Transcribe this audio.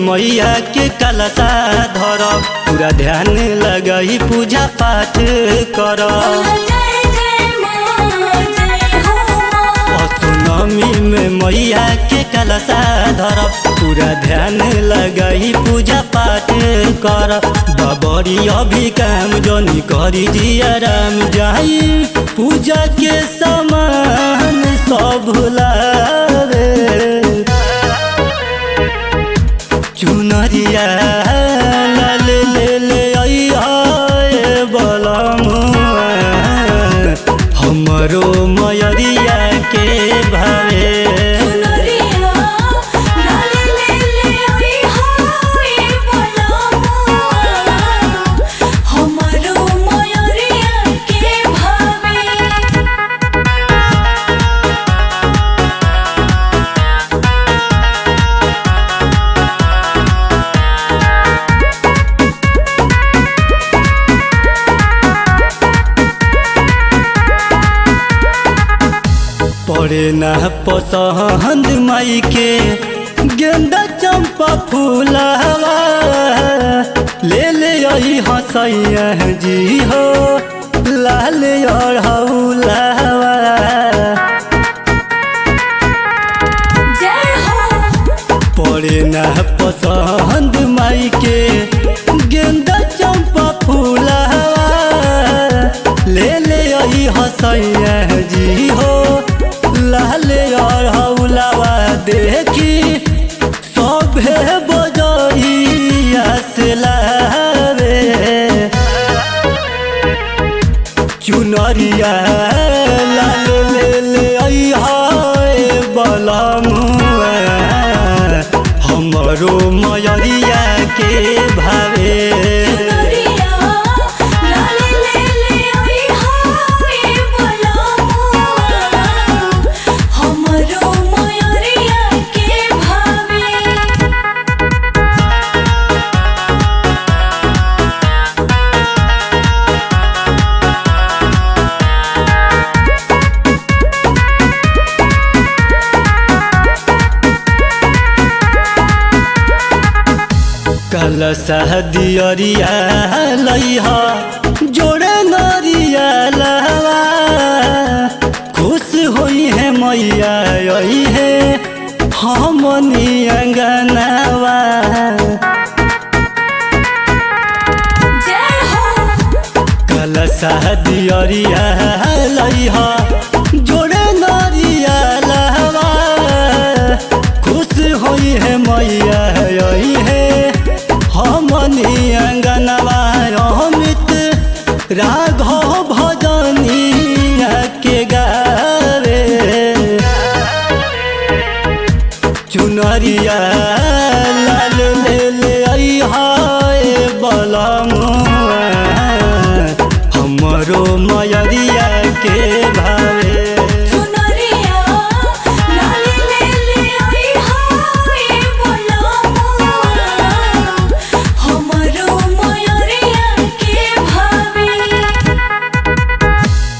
मैया के कलशा धर पूरा ध्यान लगही पूजा पाठ कर जय जय माँ जय हो माँ असुनमी में मैया के कलशा धर पूरा ध्यान लगही पूजा पाठ कर बबरी अभी काम जनी करी जिया राम जाई पूजा के समान सब भुलावे चुनरिया लाल ले ले अइहा ए बलमुआ हमरो मयरिया के भावे सुनरिया लाले ले ले आई हाय बोला हमारो मयूरिया के भावे पड़े ना पसंद माई के गेंदा चंपा फूलावा ले ले आई हसैया जी हो लाल अढ़ौलावा जय हो पड़े ना पसंद माई के गेंदा चंपा फूलावा ले ले आई हसैया जी हो लाल अढ़ौलावा देखी सभे बजरिया से लावे चुनरिया लाल ले ले अइहा ए बलमुआ हमरो मयरिया के भावे सुनरिया लाले ले ले आई हाय बोला हमारो मयूरिया के भावे कलशा दियरिया लइहा जोड़े नरिया लहवा खुश होई है मैया यही है हमनी अंगनावा जय हो कलशा दियरिया लइहा